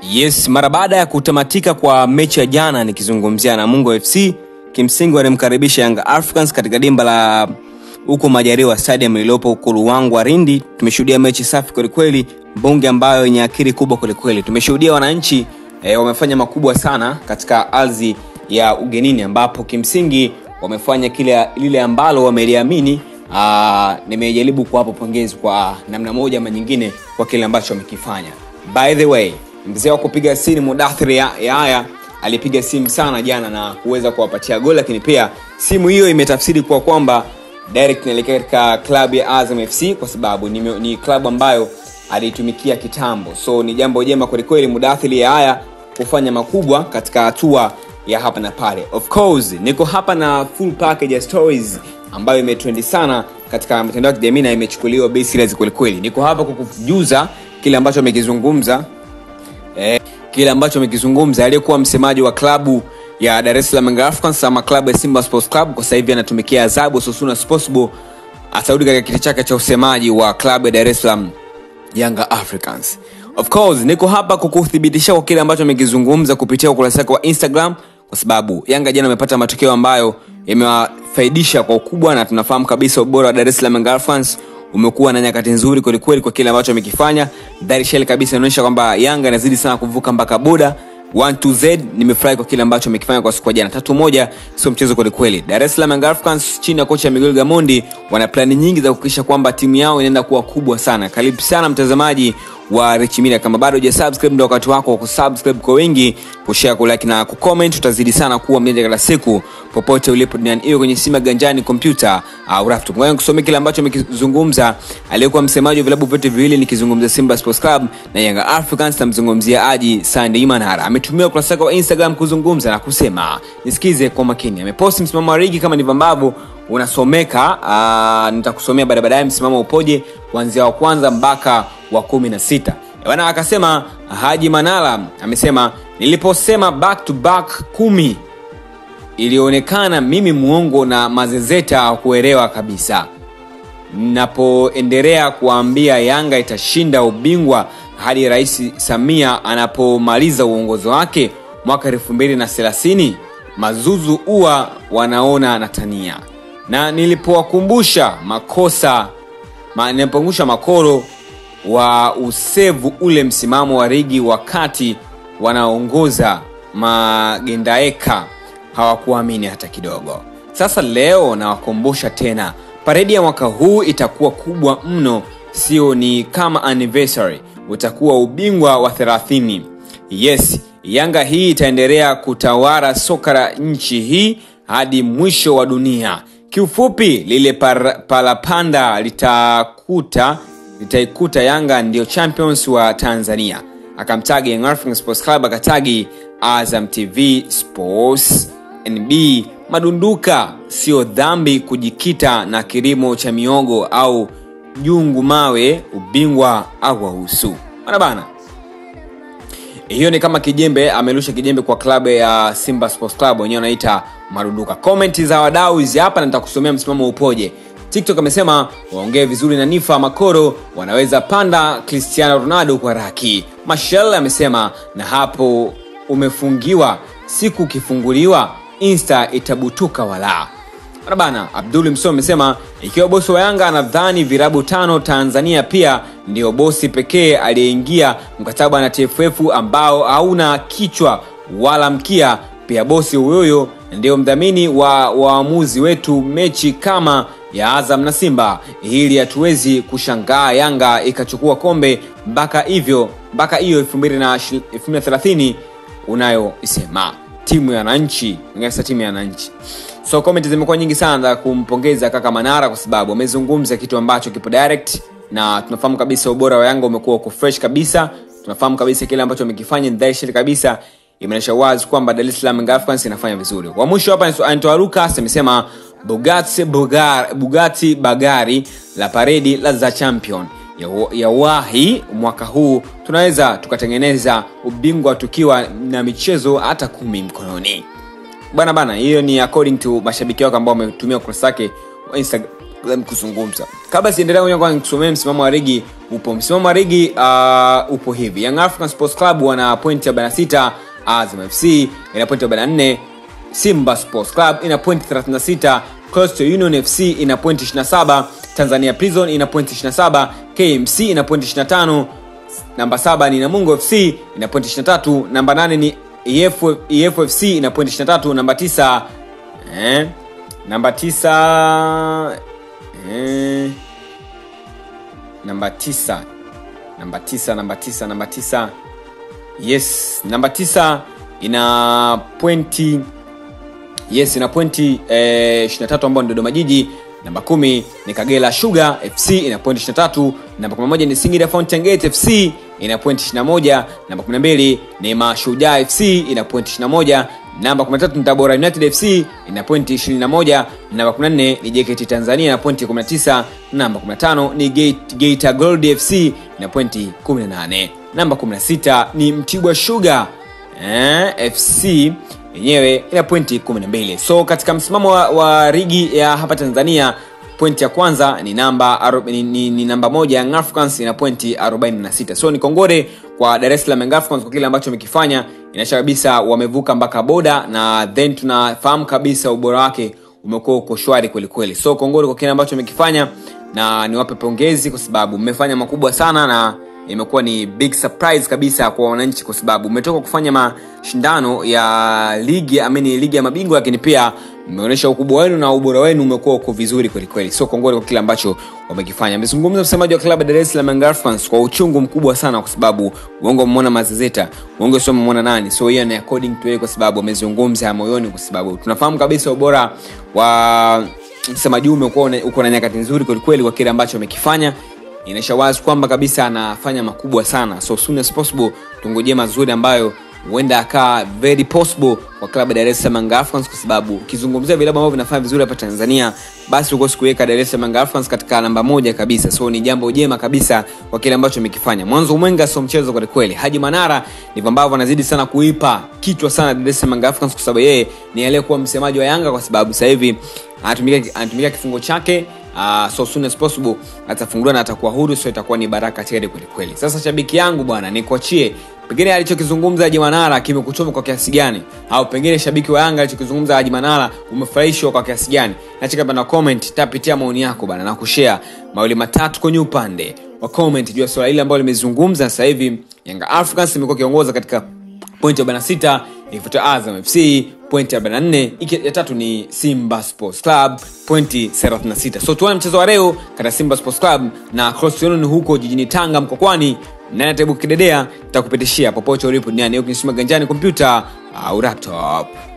Yes, mara baada ya kutamatika kwa mechi ya jana, nikizungumzia Namungo FC, kimsingi walimkaribisha Young Africans katika dimba la huko Majaliwa Stadium lililopo huko Ruangwa Lindi. Tumeshuhudia mechi safi kwelikweli, mbunge ambayo yenye akili kubwa kwelikweli. Tumeshuhudia wananchi e, wamefanya makubwa sana katika ardhi ya ugenini, ambapo kimsingi wamefanya kile lile ambalo wameliamini. Aa, Nimejaribu kuwapa pongezi kwa namna moja ama nyingine kwa kile ambacho wamekifanya. By the way, mzee wa kupiga simu Mudathiri ya Yahya alipiga simu sana jana na kuweza kuwapatia goli, lakini pia simu hiyo imetafsiri kwa kwamba direct inaelekea katika klabu ya Azam FC kwa sababu ni, ni klabu ambayo aliitumikia kitambo, so ni jambo jema kwelikweli Mudathiri ya Yahya kufanya makubwa katika hatua ya hapa na pale. Of course niko hapa na full package ya stories ambayo imetrendi sana katika mitandao ya kijamii na imechukuliwa bei serious kwelikweli. Niko hapa kukujuza kile ambacho amekizungumza eh, kile ambacho amekizungumza aliyekuwa msemaji wa klabu ya Dar es Salaam Young Africans ama klabu ya Simba Sports Club, kwa sasa hivi anatumikia adhabu so soon as possible atarudi katika kiti chake cha usemaji wa klabu ya Dar es Salaam Young Africans. Of course niko hapa kukuthibitisha kwa kile ambacho amekizungumza kupitia ukurasa wake wa Instagram, kwa sababu Yanga jana amepata matokeo ambayo yamewafaidisha kwa ukubwa, na tunafahamu kabisa ubora wa Dar es Salaam Young Africans umekuwa na nyakati nzuri kwelikweli kwa kile ambacho amekifanya. Darishel kabisa inaonyesha kwamba Yanga inazidi sana kuvuka mpaka boda 1-2Z. Nimefurahi kwa kile ambacho amekifanya kwa siku ya jana. Tatu moja sio mchezo kwelikweli. Dar es Salaam Young Africans chini ya kocha Miguel Gamondi wana plani nyingi za kuhakikisha kwamba timu yao inaenda kuwa kubwa sana. Karibu sana mtazamaji wa Rich Media, kama bado hujasubscribe ndio wakati wako wa kusubscribe kwa wingi, kushare, kulike na kucomment. Tutazidi sana kuwa mjanja kila siku popote ulipo duniani, iwe kwenye simu ya ganjani, kompyuta au laptop. Ngoja nikusomee kile ambacho amekizungumza aliyekuwa msemaji wa vilabu vyote viwili, nikizungumzia Simba Sports Club na Young Africans. Namzungumzia Haji Sande Manara. Ametumia ukurasa wake wa Instagram kuzungumza na kusema, nisikize kwa makini. Ameposti msimamo wa ligi kama ndivyo ambavyo unasomeka. Uh, nitakusomea baada baadaye msimamo upoje kuanzia wa kwanza mpaka wa kumi na sita bana. Akasema Haji Manara amesema niliposema back to back kumi ilionekana mimi muongo na mazezeta kuelewa kabisa. Napoendelea kuambia Yanga itashinda ubingwa hadi Rais Samia anapomaliza uongozi wake mwaka elfu mbili na thelathini mazuzu huwa wanaona natania na nilipowakumbusha makosa ma, nilipokumbusha makoro wa usevu ule msimamo wa ligi wakati wanaongoza magendaeka hawakuamini hata kidogo. Sasa leo nawakumbusha tena, paredi ya mwaka huu itakuwa kubwa mno, sio ni kama anniversary, utakuwa ubingwa wa 30. Yes, Yanga hii itaendelea kutawala soka la nchi hii hadi mwisho wa dunia. Kiufupi, lile par, palapanda litakuta litaikuta Yanga ndio champions wa Tanzania. Akamtagi Young Africans Sports Club, akatagi Azam TV Sports, NB Madunduka. Sio dhambi kujikita na kilimo cha miogo au jungu mawe, ubingwa au wahusu bana bana. Hiyo ni kama kijembe, amerusha kijembe kwa klabu ya Simba Sports Club, wenyewe wanaita Marunduka. Komenti za wadau hizi hapa na nitakusomea msimamo upoje. TikTok amesema waongee vizuri na Nifa Makoro wanaweza panda Cristiano Ronaldo kwa raki. Mashel amesema na hapo umefungiwa, siku ukifunguliwa Insta itabutuka wala bana. Abdul Mso amesema ikiwa bosi wa Yanga anadhani virabu tano Tanzania pia ndio bosi pekee aliyeingia mkataba na TFF ambao hauna kichwa wala mkia, pia bosi huyoyo ndio mdhamini wa waamuzi wetu mechi kama ya Azam na Simba. Hili hatuwezi kushangaa Yanga ikachukua kombe mpaka hivyo mpaka hiyo 2030 unayoisema timu ya wananchi, ingasa timu ya wananchi. So comment zimekuwa nyingi sana za kumpongeza kaka Manara kwa sababu amezungumza kitu ambacho kipo direct, na tunafahamu kabisa ubora wa Yanga umekuwa uko fresh kabisa. Tunafahamu kabisa kile ambacho amekifanya ni dhahiri kabisa, imeonyesha wazi kwamba Dar es Salaam Young Africans inafanya vizuri. Wa mwisho hapa Antoine Lucas amesema Bugatti, Bugar, Bugatti Bagari la paredi la za champion ya, ya wahi mwaka huu tunaweza tukatengeneza ubingwa tukiwa na michezo hata kumi mkononi bana bana. Hiyo ni according to mashabiki wako ambao wametumia ukurasa wake wa Instagram, them kuzungumza kabla siendelea ngoja kwanza nikusomee msimamo wa ligi upo msimamo wa ligi uh, upo hivi young african sports club wana pointi 46 azam fc ina pointi 44 simba sports club ina pointi 36 coastal union fc ina pointi 27 tanzania prison ina pointi 27 kmc ina pointi 25 namba 7 ni namungo fc ina pointi 23 namba 8 ni EF, efc ina pointi 23 namba 9 eh, namba 9 eh, namba 9 namba 9 namba 9 namba 9 yes namba 9 ina pointi yes ina pointi eh, 23 ambao ni dodoma jiji namba 1 ni kagera sugar fc ina pointi 23 namba 11 ni singida fountain gate fc ina pointi 21 namba 12 ni mashujaa fc ina pointi 21 namba 13 ni tabora united fc ina pointi 21 namba 14 ni jkt tanzania ina pointi 19 namba 15 ni Gate- geita gold fc ina pointi 18 namba 16 ni mtibwa sugar eh, fc yenyewe ina pointi 12 so katika msimamo wa, wa ligi ya hapa tanzania pointi ya kwanza ni namba aru- ni, ni, ni namba moja Young Africans ina pointi 46 so ni kongore kwa dar es salaam Young Africans kwa kile ambacho wamekifanya inaisha kabisa wamevuka mpaka boda na then tunafahamu kabisa ubora wake umekuwa uko shwari kwelikweli so kongore kwa kile ambacho wamekifanya na niwape pongezi kwa sababu mmefanya makubwa sana na imekuwa ni big surprise kabisa kwa wananchi kwa sababu umetoka kufanya mashindano ya ligi amini ligi ya mabingwa lakini pia mmeonyesha ukubwa wenu na ubora wenu umekuwa uko vizuri kwelikweli so kongole kwa kile ambacho wamekifanya amezungumza msemaji wa klabu ya dar es salaam Young Africans kwa uchungu mkubwa sana kwa sababu uongo umemwona mazezeta uongo sio umemwona nani so hiyo ni according to yeye kwa sababu amezungumza moyoni kwa sababu tunafahamu kabisa ubora wa msemaji huyu umekuwa una- uko na nyakati nzuri kwelikweli kwa kile ambacho amekifanya inaisha wazi kwamba kabisa anafanya makubwa sana so soon as possible tungojee mazuri ambayo huenda akaa very possible kwa klabu ya dar es salaam Young Africans kwa sababu ukizungumzia vilabu ambavyo vinafanya vizuri hapa tanzania basi ukosi kuweka dar es salaam Young Africans katika namba moja kabisa so ni jambo jema kabisa kwa kile ambacho amekifanya mwanzo mwenga sio mchezo kwa kweli haji manara ndivyo ambavyo anazidi sana kuipa kichwa sana dar es salaam Young Africans kwa sababu yeye ni aliyekuwa msemaji wa yanga kwa sababu sasa hivi anatumikia anatumikia kifungo chake uh, so soon as possible atafunguliwa na atakuwa huru so itakuwa ni baraka tele kwelikweli sasa shabiki yangu bwana nikuachie pengine alichokizungumza haji manara kimekuchoma kwa kiasi gani au pengine shabiki wa yanga alichokizungumza haji manara umefurahishwa kwa kiasi gani nacheka bana comment tapitia maoni yako bana na kushare mawili matatu kwenye upande wa comment juu ya swala hili ambalo limezungumza sasa hivi yanga africans imekuwa ikiongoza katika pointi 46 ikifuata azam fc pointi 44 iki ya tatu ni simba sports club pointi 36 so tuone mchezo wa leo kati ya simba sports club na Coastal Union huko jijini tanga mkokwani nani ataibuka kidedea takupitishia popote ulipo duniani ukinisima ganjani kompyuta au laptop